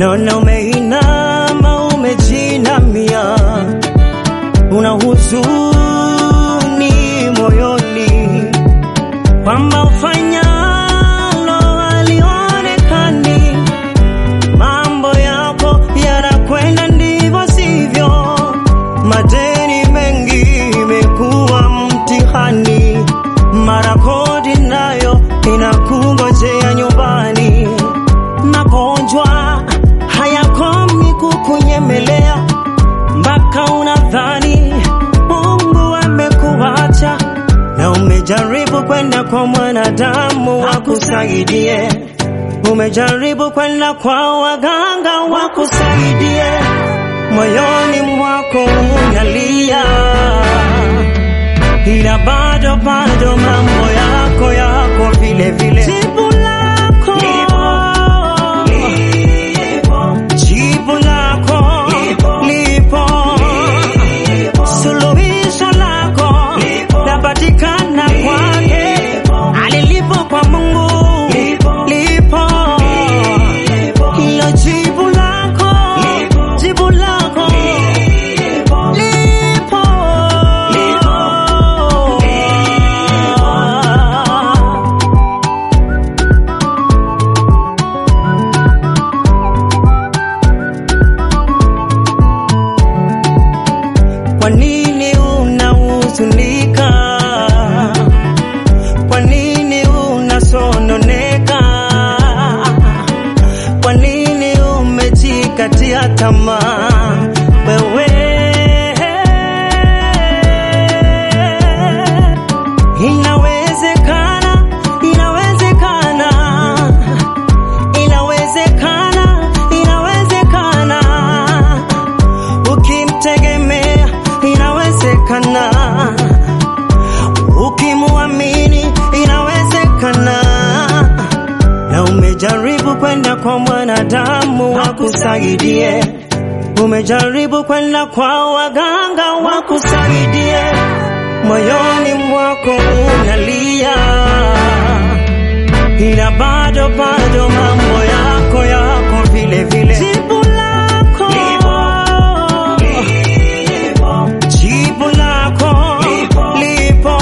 naona umeinama, umejinamia, una huzuni moyoni kwamba ufanyalo alionekani, mambo yako yanakwenda ndivyo sivyo, madeni mengi imekuwa mtihani, mara kodi nayo inakungojea nyumbani, magonjwa hayakomi kukunyemelea mpaka unadhani Mungu amekuacha na umejaribu kwenda kwa mwanadamu akusaidie, umejaribu kwenda kwa waganga wakusaidie, moyoni mwako unalia, ila bado bado mambo yako yako vile vile. Jibu lako jibu lako lipo, suluhisho lako lapatikana kwake, alilipo kwa Mungu lipo, hilo jibu lako jibu lako lipo. Kwa nini unahuzunika? Kwa nini unasononeka? Kwa nini umejikatia tamaa wewe? Inawezekana, inawezekana, inawezekana, inawezekana ukimtegemea inawezekana, ukimwamini inawezekana. Na umejaribu kwenda kwa mwanadamu wakusaidie, umejaribu kwenda kwa waganga wakusaidie, moyoni mwako unalia, ila bado bado mambo yako yako vile vile. Jibu lako jibu lako lipo,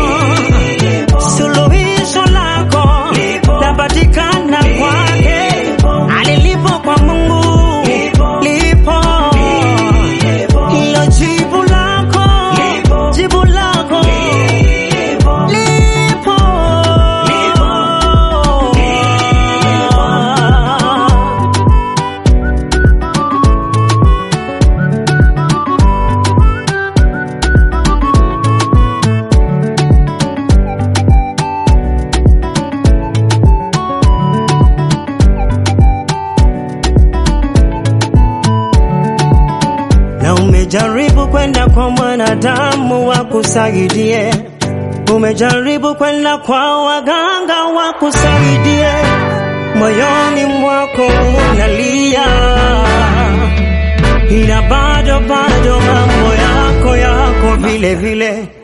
suluhisho lako lapatikana kwake, alilipo kwa Mungu lipo, hilo jibu lako jibu lako lipo. na umejaribu kwenda kwa mwanadamu wakusaidie, umejaribu kwenda kwa waganga wakusaidie, moyoni mwako unalia, ila bado bado mambo yako yako vile vile.